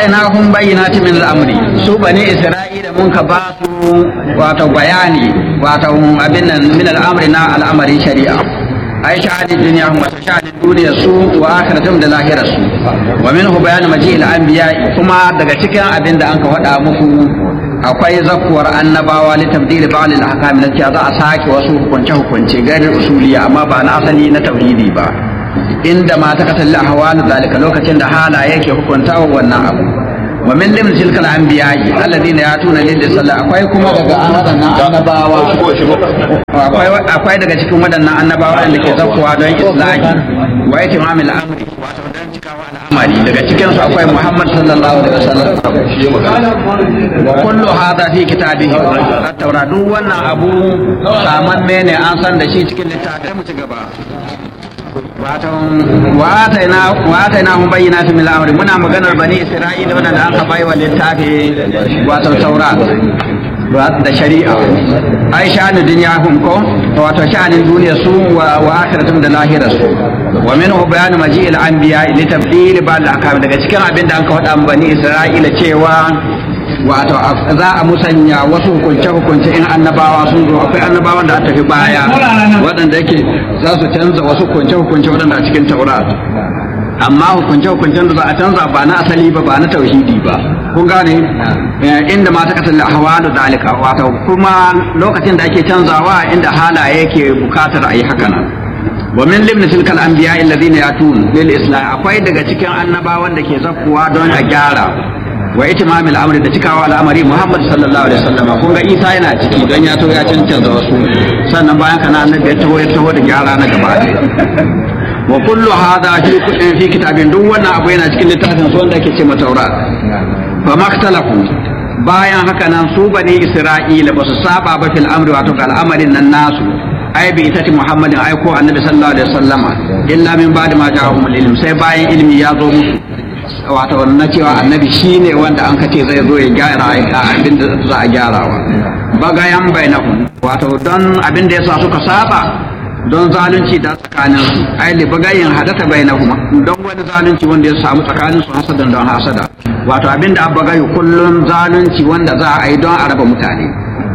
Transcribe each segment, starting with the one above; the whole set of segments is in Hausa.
atainahum bayyinatin min al-amri su bani isra'ila mun ka ba su wato bayani wato abin nan min al-amri na al'amari shari'a ai shahadin duniya hum wato shahadin duniya su wa akhiratum da lahirar su wa minhu bayanu maji'il anbiya kuma daga cikin abin da an ka faɗa muku akwai zakuwar annabawa li tabdili ba'd al-ahkam na cewa za a sake wasu hukunce hukunce gairin usuliya amma ba na asali na tauhidi ba inda ma ta kasalla ahwal zalika lokacin da halaye yake hukunta wannan abu wa min lim tilka al-anbiya alladhina yatuna lil sallah akwai kuma daga wadannan annabawa akwai akwai daga cikin wadannan annabawa da ke zakuwa don islahi wa itimamil amri wato don cikawa al'amari daga cikin su akwai Muhammad sallallahu alaihi wasallam wa kullu hadha fi kitabihi at-taura duk wannan abu saman ne an san da shi cikin littafin mu ci gaba wa ataina hum bayyinatin min al-amri muna maganar bani isra'ila wanda an ka bai wa littafi wato taurat da shari'a ai sha'anin duniya hum ko wato sha'anin duniya su wa akhiratum da lahira su wa minhu bayanu maji'il anbiya li tabdil ba'd al-ahkam daga cikin abin da an ka faɗa bani isra'ila cewa wato za a musanya wasu hukunce hukunce in annabawa sun zo akwai annabawan da aka tafi baya waɗanda yake za su canza wasu hukunce hukunce waɗanda a cikin taurat amma hukunce hukuncen da za a canza ba na asali ba ba na tauhidi ba kun gane inda ma ta kasance ahwalu dalika wato kuma lokacin da ake canzawa inda halaye yake bukatar a yi haka nan wa min limni tilkal anbiya alladhina yatun lil islam akwai daga cikin annabawan da ke zakkuwa don a gyara wa itimam al'amri da cikawa al'amari Muhammad sallallahu alaihi wasallam kun ga Isa yana ciki don ya to ya cancanta wasu sannan bayan kana annabi ya taho ya taho da gyara na gaba wa kullu hadha fi fi kitabin duk wannan abu yana cikin littafin su wanda ake ce ma Taurat fa maktalafu bayan haka nan su bani Isra'ila ba su saba ba fil amri wato ga al'amarin nan nasu ai bi itati Muhammadin ai ko annabi sallallahu alaihi wasallama illa min ba'di ma ja'ahum ilm sai bayan ilmi ya zo musu wato na cewa annabi shine wanda an kace zai zo ya gyara abin da za a gyarawa bagayan bainahum wato don abin da yasa suka saba don zalunci da tsakanin su ai li bagayin hadata bainahum don wani zalunci wanda ya samu tsakanin su hasadan don hasada wato abin da bagayu kullun zalunci wanda za a yi don a raba mutane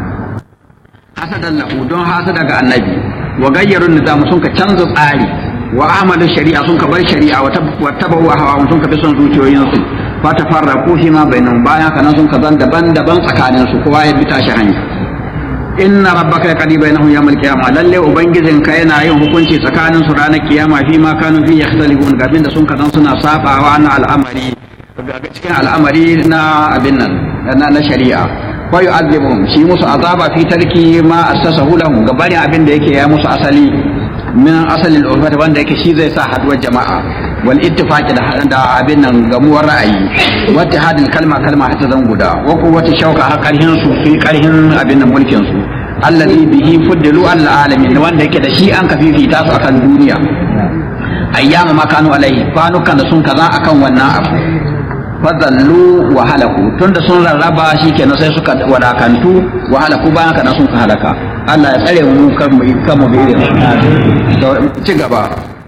hasadan lahu don hasada ga annabi wa gayyarun nizam sun ka canza tsari wa amalu shari'a sun ka bar shari'a wa tabawu hawa sun ka bi son zuciyoyinsu fa tafarraqu fi ma bainahum bayan kana sun ka zan daban-daban tsakanin su kowa ya bi tashi hanya inna rabbaka yaqdi bainahum yawmal qiyamah lalle ubangijin ka yana yin hukunci tsakanin su ranar kiyama fi ma kanu fi yakhtalifun ga da sun ka zan suna sabawa na al'amari cikin al'amari na abin nan na shari'a wa yu'adhibuhum shi musu azaba fi tarki ma assasahu lahum gabani abin da yake ya musu asali min asalin urfata wanda yake shi zai sa haduwar jama'a wal ittifaqi da da abin nan gamuwar ra'ayi wa ittihadil kalma kalma hatta zan guda wa quwwati shauka har karhin su fi karhin abin nan mulkin su allazi bihi fuddilu al alamin wanda yake da shi an ka fifita su akan duniya ayyama ma kanu alai kwanukan da sun kaza akan wannan abu fadallu wa halaku tunda sun rarraba shikenan sai suka wadakantu wa halaku bayan kana sun halaka Allah ya tsare mu kan mu kan mu bi ci gaba